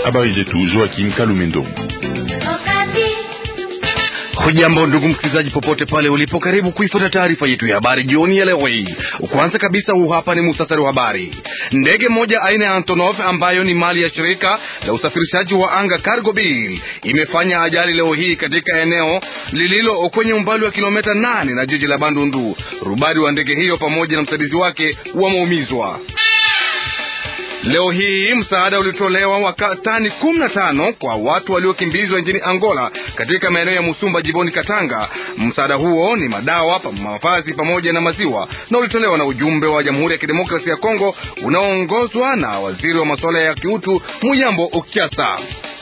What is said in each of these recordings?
Habari zetu Joakim Kalumendo. Hujambo ndugu msikilizaji, popote pale ulipo, karibu kuifuata taarifa yetu ya habari jioni ya leo hii. Kwanza kabisa, huu hapa ni muhtasari wa habari. Ndege moja aina ya Antonov ambayo ni mali ya shirika la usafirishaji wa anga Cargo Bill imefanya ajali leo hii katika eneo lililo kwenye umbali wa kilomita nane na jiji la Bandundu. Rubani wa ndege hiyo pamoja na msaidizi wake wameumizwa. Leo hii msaada ulitolewa wa tani kumi na tano kwa watu waliokimbizwa nchini Angola katika maeneo ya Musumba jimboni Katanga. Msaada huo ni madawa, mavazi pamoja na maziwa, na ulitolewa na ujumbe wa Jamhuri ya Kidemokrasia ya Kongo unaoongozwa na waziri wa masuala ya kiutu Muyambo Okiasa.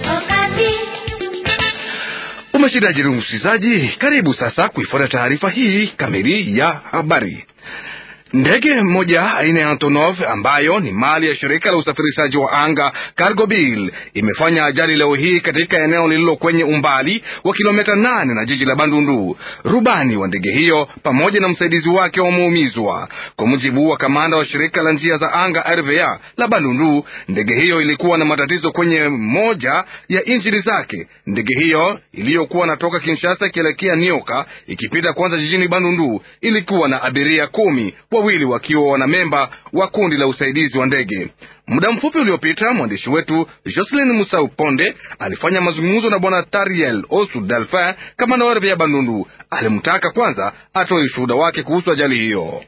Umeshindaje msikilizaji? Karibu sasa kuifuata taarifa hii kamili ya habari. Ndege moja aina ya Antonov ambayo ni mali ya shirika la usafirishaji wa anga Cargo Bill imefanya ajali leo hii katika eneo lililo kwenye umbali wa kilomita nane na jiji la Bandundu. Rubani wa ndege hiyo pamoja na msaidizi wake wameumizwa. Kwa mujibu wa kamanda wa shirika la njia za anga RVA la Bandundu, ndege hiyo ilikuwa na matatizo kwenye moja ya injini zake. Ndege hiyo iliyokuwa natoka Kinshasa ikielekea Nioka ikipita kwanza jijini Bandundu ilikuwa na abiria kumi wawili wakiwa wanamemba wa kundi la usaidizi wa ndege. Muda mfupi uliopita mwandishi wetu Jocelyn Musau Ponde alifanya mazungumzo na bwana Tariel Osu Delphin, kamanda wa RVA Bandundu. Alimtaka kwanza atoe ushuhuda wake kuhusu ajali hiyo.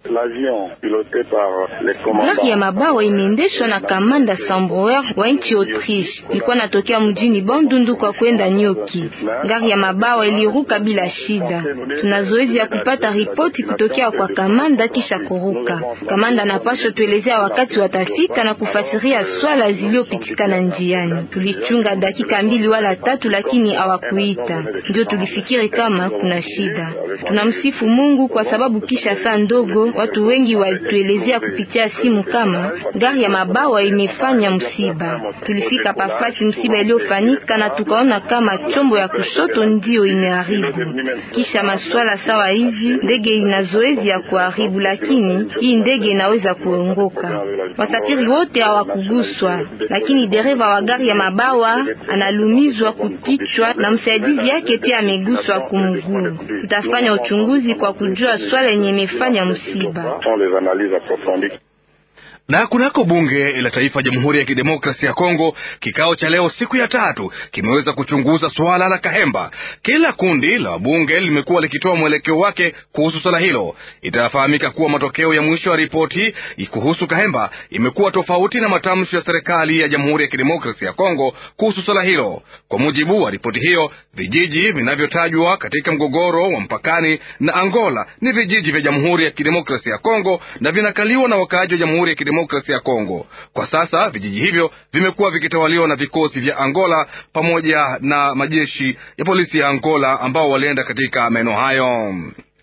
Gari ya mabawa imeendeshwa na kamanda Sambroer wa nchi Autriche, ilikuwa natokea mjini Bandundu kwa kwenda Nyoki. Gari ya mabawa iliruka bila shida. Tuna zoezi ya kupata ripoti kutokea kwa kamanda kisha kuruka. Kamanda anapaswa tuelezea wakati watafika na kufasiria swala ziliyopitikana njiani. Tulichunga dakika mbili wala tatu, lakini hawakuita, ndio tulifikiri kama kuna shida. Tunamsifu Mungu kwa sababu kisha saa ndogo watu wengi walituelezea kupitia simu kama gari ya mabawa imefanya msiba. Tulifika pafasi msiba iliyofanyika na tukaona kama chombo ya kushoto ndiyo imeharibu. Kisha maswala sawa hivi, ndege ina zoezi ya kuharibu, lakini hii ndege inaweza kuongoka. Wasafiri wote hawakuguswa, lakini dereva wa gari ya mabawa analumizwa kukichwa na msaidizi yake pia ameguswa kumguu. Tutafanya uchunguzi kwa kujua swala yenye imefanya msiba. Na kunako bunge la taifa ya Jamhuri ya Kidemokrasia ya Kongo, kikao cha leo siku ya tatu kimeweza kuchunguza swala la Kahemba. Kila kundi la wabunge limekuwa likitoa mwelekeo wake kuhusu swala hilo. Itafahamika kuwa matokeo ya mwisho ya ripoti kuhusu Kahemba imekuwa tofauti na matamshi ya serikali ya Jamhuri ya Kidemokrasia ya Kongo kuhusu swala hilo. Kwa mujibu wa ripoti hiyo, vijiji vinavyotajwa katika mgogoro wa mpakani na Angola ni vijiji vya Jamhuri ya Kidemokrasia ya Kongo na vinakaliwa na wakaaji wa Jamhuri ya Demokrasia ya Kongo. Kwa sasa vijiji hivyo vimekuwa vikitawaliwa na vikosi vya Angola pamoja na majeshi ya polisi ya Angola ambao walienda katika maeneo hayo.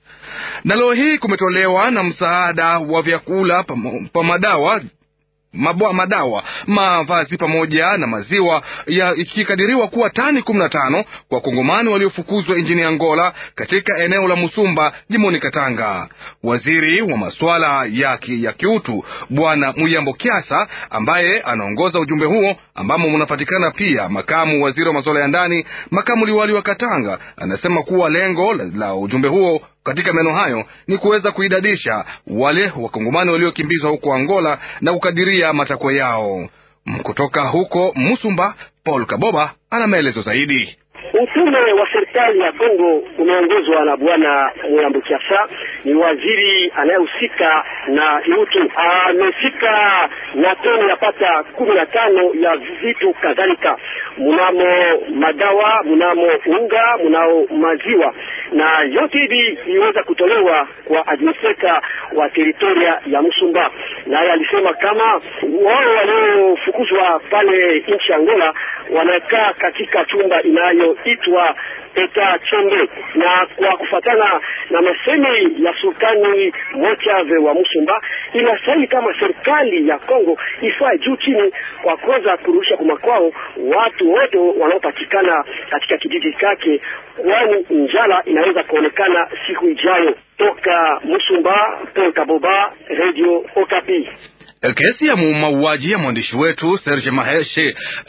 Na leo hii kumetolewa na msaada wa vyakula pa madawa Mabwa, madawa mavazi pamoja na maziwa ya ikikadiriwa kuwa tani kumi na tano kwa kongomani waliofukuzwa nchini Angola katika eneo la Musumba jimboni Katanga. Waziri wa masuala ya, ki, ya kiutu Bwana Muyambo Kiasa ambaye anaongoza ujumbe huo ambamo mnapatikana pia makamu waziri wa masuala ya ndani, makamu liwali wa Katanga, anasema kuwa lengo la, la ujumbe huo katika maeneo hayo ni kuweza kuidadisha wale wakongomani waliokimbizwa huko Angola na kukadiria matakwa yao. Kutoka huko Musumba, Paul Kaboba ana maelezo zaidi. Utume wa serikali ya Kongo umeongozwa na bwana Muyambo Kiasa, ni waziri anayehusika na kiutu. Amefika na toni yapata kumi na tano ya vitu kadhalika, mnamo madawa, mnamo unga, mnao maziwa, na yote hivi iliweza kutolewa kwa administrator wa teritoria ya Musumba. Naye alisema kama wao waliofukuzwa pale nchi Angola wanakaa katika chumba inayoitwa Eta Chombe, na kwa kufatana na masemi ya sultani Mochave wa Musumba, inastahili kama serikali ya Kongo ifaa juu chini kwa kuweza kurudisha kwa makwao watu wote wanaopatikana katika kijiji chake, kwani njala inaweza kuonekana siku ijayo. Toka Musumba, Paul Kaboba, Radio Okapi. Kesi ya mauaji ya mwandishi wetu Serge Maheshe eh,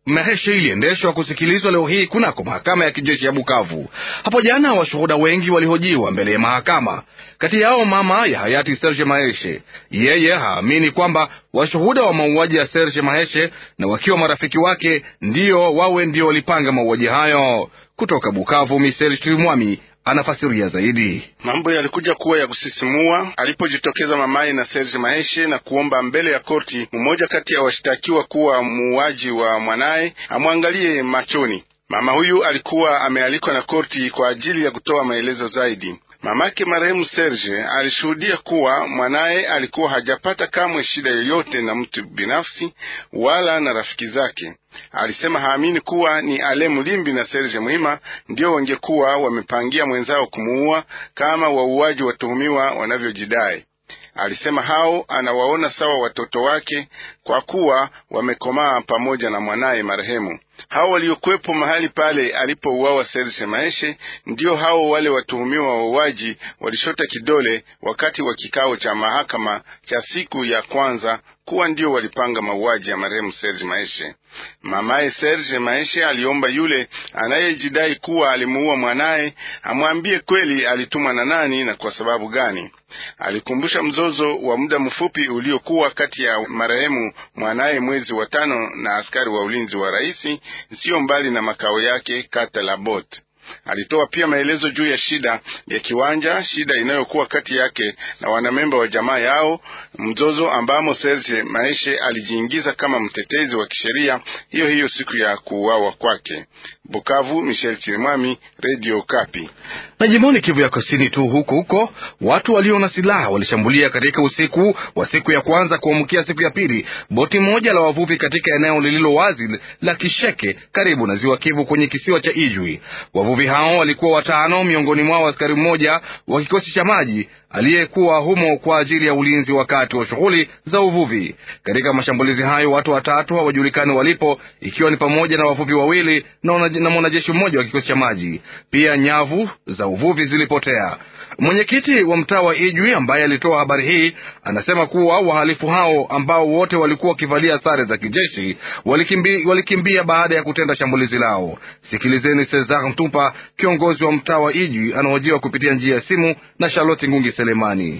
Maheshe iliendeshwa kusikilizwa leo hii kunako mahakama ya kijeshi ya Bukavu. Hapo jana washuhuda wengi walihojiwa mbele ya mahakama, kati yao mama ya hayati Serge Maheshe. Yeye haamini kwamba washuhuda wa mauaji ya Serge Maheshe na wakiwa marafiki wake ndio wawe ndio walipanga mauaji hayo. Kutoka Bukavu, Michel Chirimwami anafasiria zaidi. Mambo yalikuja kuwa ya kusisimua alipojitokeza mamaye na Serge Maheshe na kuomba mbele ya korti mmoja kati ya washtakiwa kuwa muuaji wa mwanaye amwangalie machoni. Mama huyu alikuwa amealikwa na korti kwa ajili ya kutoa maelezo zaidi. Mamake marehemu Serge alishuhudia kuwa mwanaye alikuwa hajapata kamwe shida yoyote na mtu binafsi wala na rafiki zake. Alisema haamini kuwa ni Ale Mulimbi na Serge Muhima ndio wangekuwa wamepangia mwenzao kumuua kama wauaji watuhumiwa wanavyojidai. Alisema hao anawaona sawa watoto wake kwa kuwa wamekomaa pamoja na mwanaye marehemu. Hao waliokuwepo mahali pale alipouawa Serge Maheshe ndio hao wale watuhumiwa wauaji walishota kidole wakati wa kikao cha mahakama cha siku ya kwanza kuwa ndio walipanga mauaji ya marehemu Serge Maheshe. Mamaye Serge Maheshe aliomba yule anayejidai kuwa alimuua mwanaye amwambie kweli alitumwa na nani na kwa sababu gani. Alikumbusha mzozo wa muda mfupi uliokuwa kati ya marehemu mwanaye mwezi wa tano na askari wa ulinzi wa raisi siyo mbali na makao yake kata la Bot. Alitoa pia maelezo juu ya shida ya kiwanja, shida inayokuwa kati yake na wanamemba wa jamaa yao, mzozo ambamo Serge Maeshe alijiingiza kama mtetezi wa kisheria hiyo hiyo siku ya kuuawa kwake. Bukavu, Michel Chirimwami, Radio Kapi. Na jimboni Kivu ya Kusini tu huko huko, watu walio na silaha walishambulia katika usiku wa siku ya kwanza kuamkia siku ya pili boti moja la wavuvi katika eneo lililo wazi la Kisheke karibu na ziwa Kivu kwenye kisiwa cha Ijwi. Wavuvi hao walikuwa watano, miongoni mwao askari mmoja wa kikosi cha maji aliyekuwa humo kwa ajili ya ulinzi wakati wa shughuli za uvuvi. Katika mashambulizi hayo watu watatu hawajulikani walipo, ikiwa ni pamoja na wavuvi wawili na mwanajeshi mmoja wa kikosi cha maji. Pia nyavu za uvuvi zilipotea. Mwenyekiti wa mtaa wa Ijwi ambaye alitoa habari hii anasema kuwa wahalifu hao ambao wote walikuwa wakivalia sare za kijeshi walikimbi, walikimbia baada ya kutenda shambulizi lao. Sikilizeni Cesar Mtumpa, kiongozi wa mtaa wa Ijwi, anahojiwa kupitia njia ya simu na Charlotte Ngungi Selemani.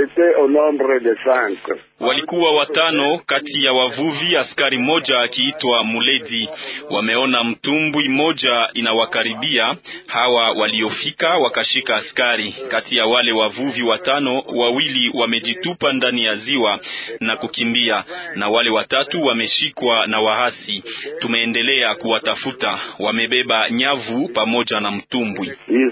Walikuwa watano kati ya wavuvi, askari mmoja akiitwa Muledi. Wameona mtumbwi mmoja inawakaribia. Hawa waliofika wakashika askari. Kati ya wale wavuvi watano, wawili wamejitupa ndani ya ziwa na kukimbia, na wale watatu wameshikwa na wahasi. Tumeendelea kuwatafuta. Wamebeba nyavu pamoja na mtumbwi.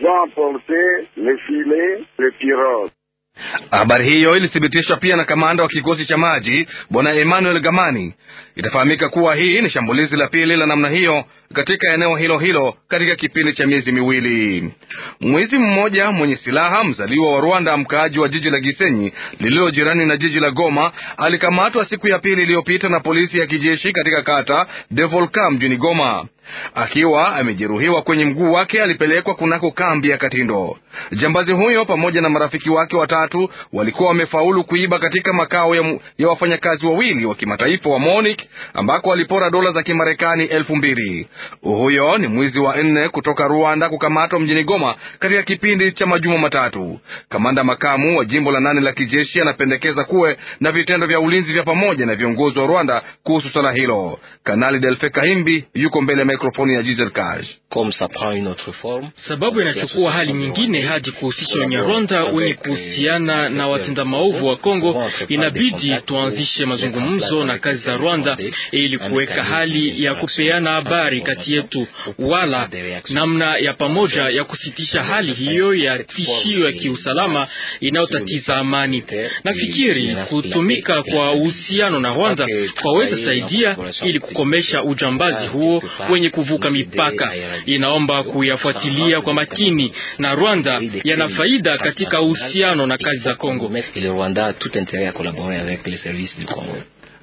Habari hiyo ilithibitishwa pia na kamanda wa kikosi cha maji bwana Emmanuel Gamani. Itafahamika kuwa hii ni shambulizi la pili la namna hiyo katika eneo hilo hilo katika kipindi cha miezi miwili. Mwizi mmoja mwenye silaha mzaliwa wa Rwanda, mkaaji wa jiji la Gisenyi lililo jirani na jiji la Goma, alikamatwa siku ya pili iliyopita na polisi ya kijeshi katika kata de Volcan mjini Goma. Akiwa amejeruhiwa kwenye mguu wake, alipelekwa kunako kambi ya Katindo. Jambazi huyo pamoja na marafiki wake watatu walikuwa wamefaulu kuiba katika makao ya, ya wafanyakazi wawili wa kimataifa wa MONUC ambako walipora dola za Kimarekani elfu mbili. Huyo ni mwizi wa nne kutoka Rwanda kukamatwa mjini Goma katika kipindi cha majuma matatu. Kamanda makamu wa jimbo la nane la kijeshi anapendekeza kuwe na vitendo vya ulinzi vya pamoja na viongozi wa Rwanda kuhusu swala hilo. Kanali Delfe Kahimbi yuko mbele ya mikrofoni ya Giselle Kaj. Sababu inachukua hali nyingine hadi kuhusisha Wanyarwanda wenye kuhusiana na watenda maovu wa Kongo, inabidi tuanzishe mazungumzo na kazi za Rwanda ili kuweka hali ya kupeana habari kati yetu, wala namna ya pamoja ya kusitisha hali hiyo ya tishio ya kiusalama inayotatiza amani. Nafikiri kutumika kwa uhusiano na Rwanda kwaweza saidia ili kukomesha ujambazi huo wenye kuvuka mipaka. Inaomba kuyafuatilia kwa makini, na Rwanda yana faida katika uhusiano na kazi za Kongo.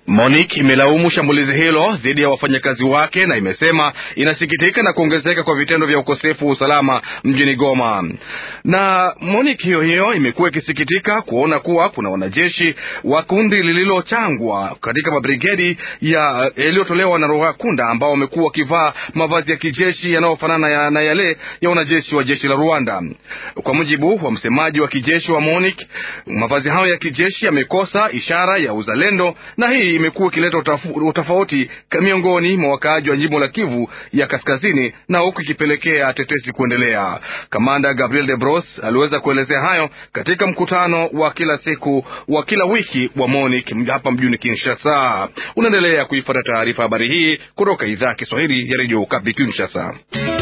MONUC imelaumu shambulizi hilo dhidi ya wafanyakazi wake na imesema inasikitika na kuongezeka kwa vitendo vya ukosefu wa usalama mjini Goma. Na MONUC hiyo hiyo imekuwa ikisikitika kuona kuwa kuna wanajeshi wa kundi lililochangwa katika mabrigedi ya yaliyotolewa na Rwakunda ambao wamekuwa wakivaa mavazi ya kijeshi yanayofanana ya, na yale ya wanajeshi wa jeshi la Rwanda. Kwa mujibu wa msemaji wa kijeshi wa MONUC, mavazi hayo ya kijeshi yamekosa ishara ya uzalendo na hii imekuwa ikileta utofauti miongoni mwa wakaaji wa jimbo la Kivu ya Kaskazini na huku ikipelekea tetesi kuendelea. Kamanda Gabriel de Bros aliweza kuelezea hayo katika mkutano wa kila siku wa kila wiki wa MONUC hapa mjini Kinshasa. Unaendelea kuifuata taarifa habari hii kutoka idhaa ya Kiswahili ya redio Okapi Kinshasa.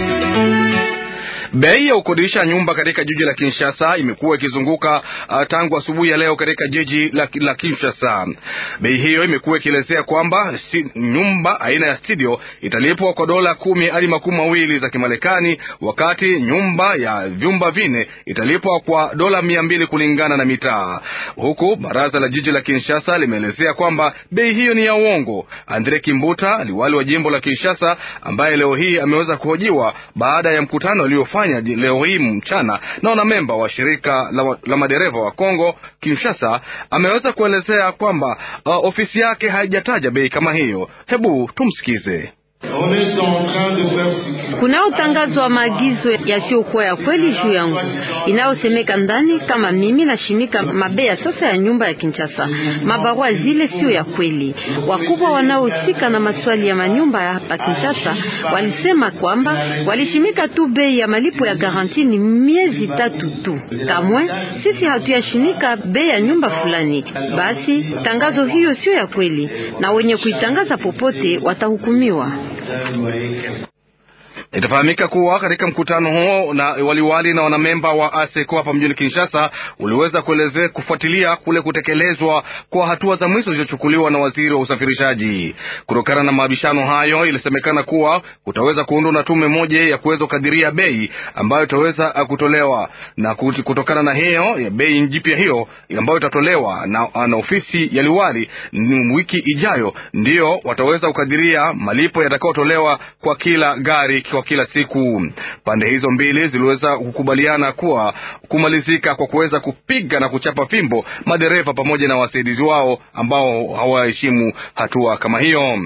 Bei ya kukodisha nyumba katika jiji la Kinshasa imekuwa ikizunguka uh, tangu asubuhi ya leo katika jiji la, la Kinshasa. Bei hiyo imekuwa ikielezea kwamba si, nyumba aina ya studio italipwa kwa dola kumi hadi makumi mawili za Kimarekani, wakati nyumba ya vyumba vine italipwa kwa dola mia mbili kulingana na mitaa, huku baraza la jiji la Kinshasa limeelezea kwamba bei hiyo ni ya uongo. Andre Kimbuta, liwali wa jimbo la Kinshasa, ambaye leo hii ameweza kuhojiwa baada ya mkutano aliofanya leo hii mchana na wanamemba wa shirika la, la madereva wa Kongo Kinshasa, ameweza kuelezea kwamba uh, ofisi yake haijataja bei kama hiyo. Hebu tumsikize. Kunaotangazwa maagizo yasiyokuwa ya kweli juu yangu inayosemeka ndani kama mimi nashimika mabei ya sasa ya nyumba ya Kinshasa. Mabarua zile sio ya kweli. Wakubwa wanaohusika na maswali ya manyumba ya hapa Kinshasa walisema kwamba walishimika tu bei ya malipo ya garanti ni miezi tatu tu. Kamwe sisi hatuyashimika bei ya nyumba fulani. Basi tangazo hiyo sio ya kweli, na wenye kuitangaza popote watahukumiwa. Itafahamika kuwa katika mkutano huo na waliwali na wanamemba wa ASECO hapa mjini Kinshasa uliweza kuelezea kufuatilia kule kutekelezwa kwa hatua za mwisho zilizochukuliwa na waziri wa usafirishaji. Kutokana na mabishano hayo, ilisemekana kuwa kutaweza kuundwa na tume moja ya kuweza kukadiria bei ambayo itaweza kutolewa, na kutokana na hiyo ya bei jipya hiyo ambayo itatolewa na, na ofisi ya liwali wiki ijayo, ndio wataweza kukadiria malipo yatakayotolewa kwa kila gari kwa kila siku. Pande hizo mbili ziliweza kukubaliana kuwa kumalizika kwa kuweza kupiga na kuchapa fimbo madereva pamoja na wasaidizi wao ambao hawaheshimu hatua kama hiyo.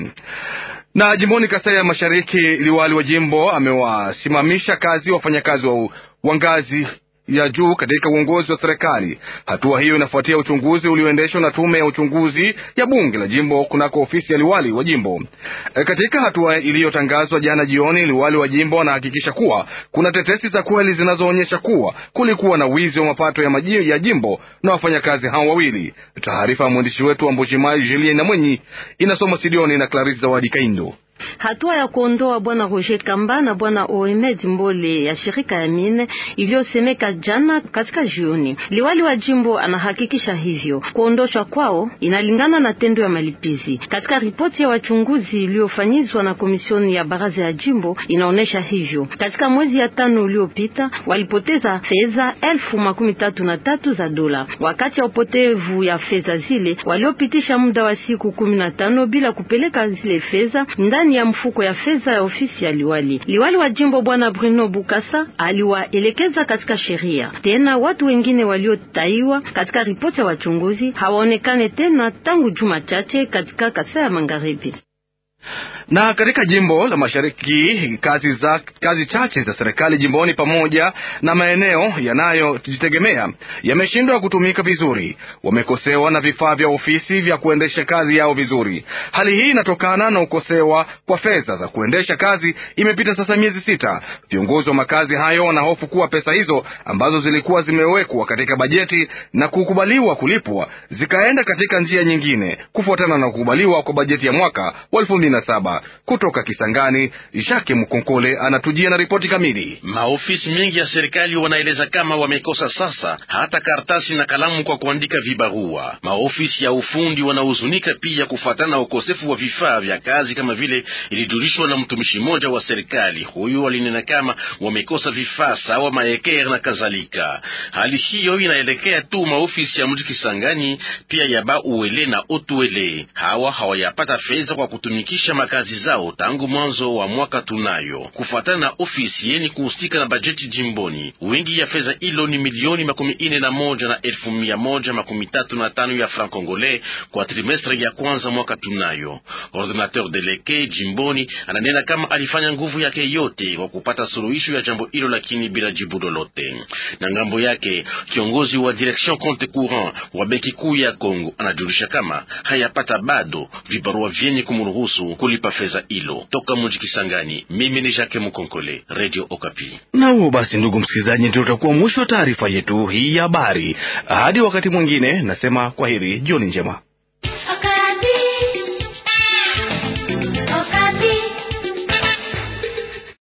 Na jimboni Kasai ya Mashariki, liwali wa jimbo amewasimamisha kazi wafanyakazi wa, wa ngazi ya juu katika uongozi wa serikali. Hatua hiyo inafuatia uchunguzi ulioendeshwa na tume ya uchunguzi ya bunge la jimbo kunako ofisi ya liwali wa jimbo. E, katika hatua iliyotangazwa jana jioni, liwali wa jimbo anahakikisha kuwa kuna tetesi za kweli zinazoonyesha kuwa kulikuwa na wizi wa mapato ya, maji, ya jimbo na wafanyakazi hao wawili. Taarifa ya mwandishi wetu wa Mbujimayi Julien na Mwenyi inasoma Sidioni na Clarisse Zawadi Kaindo. Hatua ya kuondoa bwana Roger Kamba na bwana Oemed Mbole ya shirika ya mine iliyosemeka jana katika jioni, liwali wa jimbo anahakikisha hivyo. Kuondoshwa kwao inalingana na tendo ya malipizi. Katika ripoti ya wachunguzi iliyofanyizwa na komisioni ya baraza ya jimbo inaonyesha hivyo. Katika mwezi ya tano uliopita walipoteza fedha elfu makumi tatu na tatu za dola. Wakati ya upotevu ya fedha zile waliopitisha muda wa siku kumi na tano bila kupeleka zile fedha ndani ya mfuko ya fedha ya ofisi ya liwali. Liwali wa jimbo bwana Bruno Bukasa aliwaelekeza katika sheria. Tena watu wengine waliotaiwa katika ripoti ya wachunguzi hawaonekane tena tangu juma chache katika Kasai ya Magharibi na katika jimbo la mashariki kazi za kazi chache za serikali jimboni pamoja na maeneo yanayojitegemea yameshindwa kutumika vizuri. Wamekosewa na vifaa vya ofisi vya kuendesha kazi yao vizuri. Hali hii inatokana na ukosewa kwa fedha za kuendesha kazi. Imepita sasa miezi sita. Viongozi wa makazi hayo wanahofu kuwa pesa hizo ambazo zilikuwa zimewekwa katika bajeti na kukubaliwa kulipwa zikaenda katika njia nyingine, kufuatana na kukubaliwa kwa bajeti ya mwaka wa elfu mbili na saba. Kutoka Kisangani, Jacques Mkonkole anatujia na ripoti kamili. Maofisi mengi ya serikali wanaeleza kama wamekosa sasa hata karatasi na kalamu kwa kuandika vibarua. Maofisi ya ufundi wanahuzunika pia kufuatana na ukosefu wa vifaa vya kazi, kama vile ilijulishwa na mtumishi mmoja wa serikali. Huyu alinena kama wamekosa vifaa sawa maekere na kadhalika. Hali hiyo inaelekea tu maofisi ya mji Kisangani, pia ya ba uele na otuele. Hawa hawayapata fedha kwa kutumikisha makazi zao tangu mwanzo wa mwaka. Tunayo kufuatana na ofisi yeni kuhusika na bajeti jimboni, wingi ya fedha hilo ni milioni makumi ine na moja na elfu mia moja makumi tatu na tano ya franc congolais kwa trimestre ya kwanza mwaka. Tunayo ordinateur deleke jimboni ananena kama alifanya nguvu yake yote kwa kupata suluhisho ya jambo hilo, lakini bila jibu lolote. Na ngambo yake kiongozi wa direction compte courant wa benki kuu ya Kongo anajulisha kama hayapata bado vibarua vyenye kumruhusu kulipa fedha hilo. Toka mji Kisangani, mimi ni Jacques Mukonkole, Radio Okapi. Na huo basi, ndugu msikilizaji, ndio utakuwa mwisho wa taarifa yetu hii ya habari. Hadi wakati mwingine, nasema kwaheri, jioni njema.